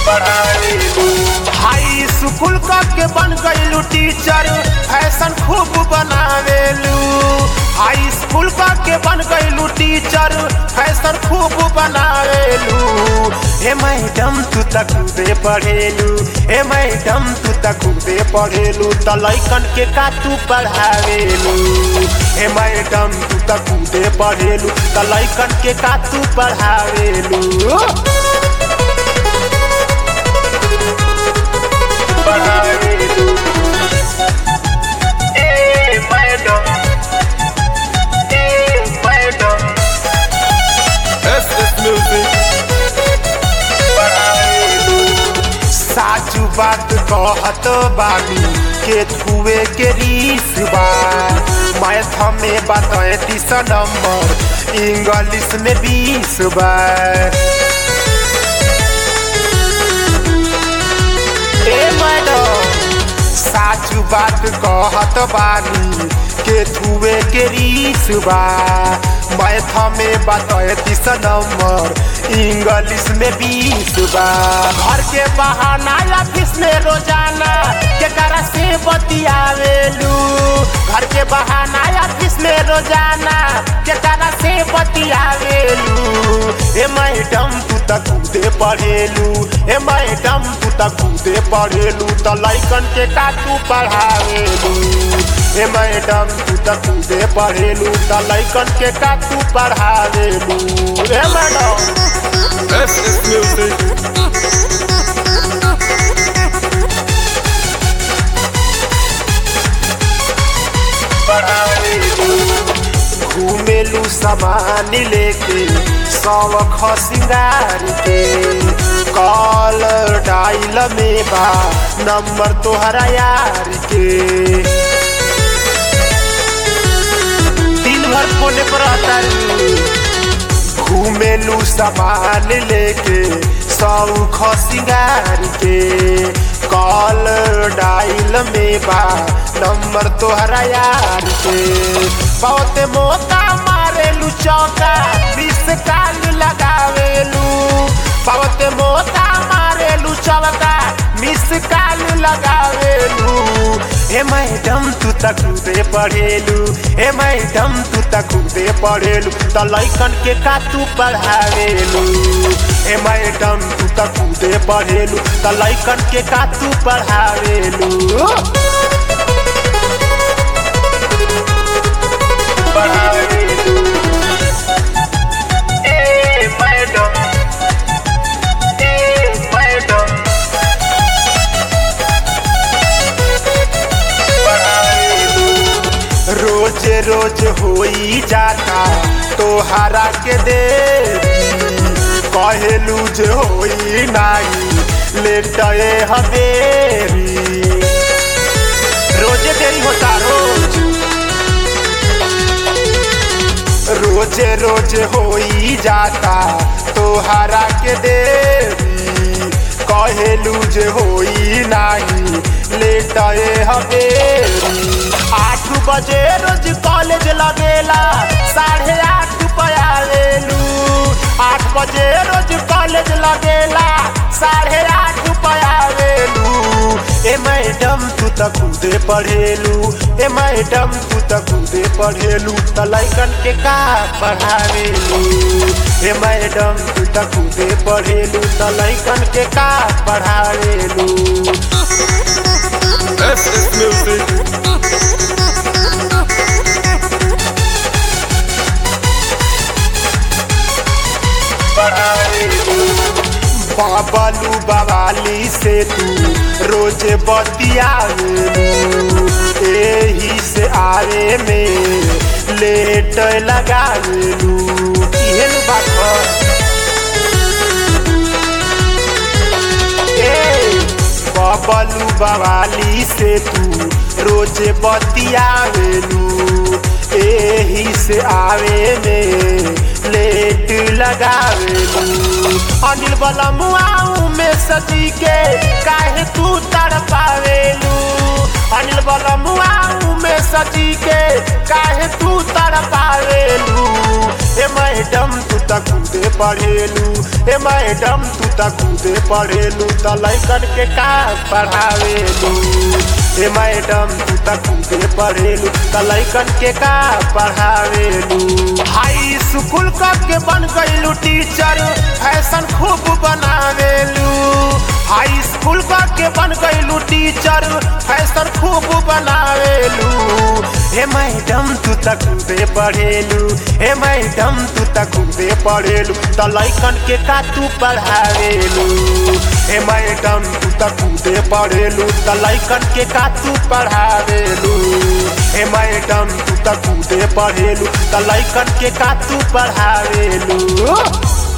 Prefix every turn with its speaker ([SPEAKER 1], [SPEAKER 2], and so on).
[SPEAKER 1] पढ़ावेलू हाई school का के बन गईलू टीचर फैशन खूब बनावेलू हाई स्कूल का के बन गईलू टीचर फैशन खूब बनावेलू हे मैडम तू तक खुदे पढ़ेलू हे मैडम तू तक खुदे पढ़ेलू त लैकन के का तू पढ़ावेलू हे मैडम तू तक खुदे पढ़ेलू त लैकन के का तू पढ़ावेलू पढ़ावेलू ए मैडम ए मैडम
[SPEAKER 2] एस एस म्यूजिक
[SPEAKER 1] साचू बात कहत बानी के छुए के रीस बा मैथ में बतैतीस नंबर इंग्लिश में बीस बा ए मैडम साचू बात कहत बानी के छुए के रीस बा मैथ में बतैतीस नंबर इंग्लिश में बीस बा घर के बहाना ऑफिस में रोजाना केकरा से बतियावेलू घर के बहाना ऑफिस में रोजाना केकरा से बतियावेलू ए मैडम तू त खुदे पढ़ेलू ए मैडम तू त खुदे पढ़ेलू त लैकन के का तू पढ़ावेलू ए मैडम तू त खुदे पढ़ेलू त लैकन के का तू पढ़ावेलू ए मैडम
[SPEAKER 2] एस एस म्यूजिक
[SPEAKER 1] घूमेलू सामान लेके सौख सिंगार के कॉल डाइल में बा नंबर तोहरा यार के दिन भर फोन पर आता घूमेलू सामान लेके सौख सिंगार के कॉल डाइल में बा नंबर तोहरा यार के बहुत मौका मारेलू चौका बीस काल लगावेलू बहुत मौका मारेलू चौका मिस काल लगावेलू हे मैडम तू त खुदे पढ़ेलू हे मैडम तू त खुदे पढ़ेलू त लैकन के का तू पढ़ावेलू हे मैडम तू त खुदे पढ़ेलू त लैकन के का तू पढ़ावेलू पढ़ावेलू ए मैडम ए मैडम रोज रोज होई जाता तोहरा के देरी कहेलू जे होई नाही लेटए हवेरी रोजे देरी होता रोज रोजे रोज होई जाता तोहरा के देरी कहेलू जे होई नाही लेटए हवेरी आठ बजे रोज कॉलेज लगेला साढ़े आठ पयावेलू आठ बजे रोज कॉलेज लगेला साढ़े आठ पयावेलू ए मैडम तू त खुदे पढ़ेलू ए मैडम तू त खुदे पढ़ेलू त लैकन के का पढ़ावेलू ए मैडम तू त खुदे पढ़ेलू त लैकन के का पढ़ावेलू
[SPEAKER 2] S S music
[SPEAKER 1] Bablu Bawali से तू रोज बतियावेलू एही से आवे में लेट लगावेलू इहे नु बात ह। ए बबलू बवाली से तू रोज बतियावेलू एही से आवे में लेट लगावेलू अनिल बलमुआऊ में सजी के काहे तू तड़पावेलू अनिल बलमुआऊ में सजी के काहे तू तड़पावेलू ए मैडम तू त कूदे पढ़ेलू ए मैडम तू त कूदे पढ़ेलू त लैकन के का पढ़ावेलू ए मैडम तू त कूदे पढ़ेलू त लैकन के का पढ़ावेलू हाई स्कूल क के बन गईलू टीचर फैशन खूब बनावेलू हाई स्कूल क के बन गईलू टीचर फैशन खूब बनावेलू हे मैडम तू त कूदे पढ़ेलू हे मैडम तू त कूदे पढ़ेलू त लैकन के का तू पढ़ावेलू हे मैडम तू त कूदे पढ़ेलू त लैकन के का तू पढ़ावेलू हे मैडम तू त कूदे पढ़ेलू त लैकन के का तू पढ़ावेलू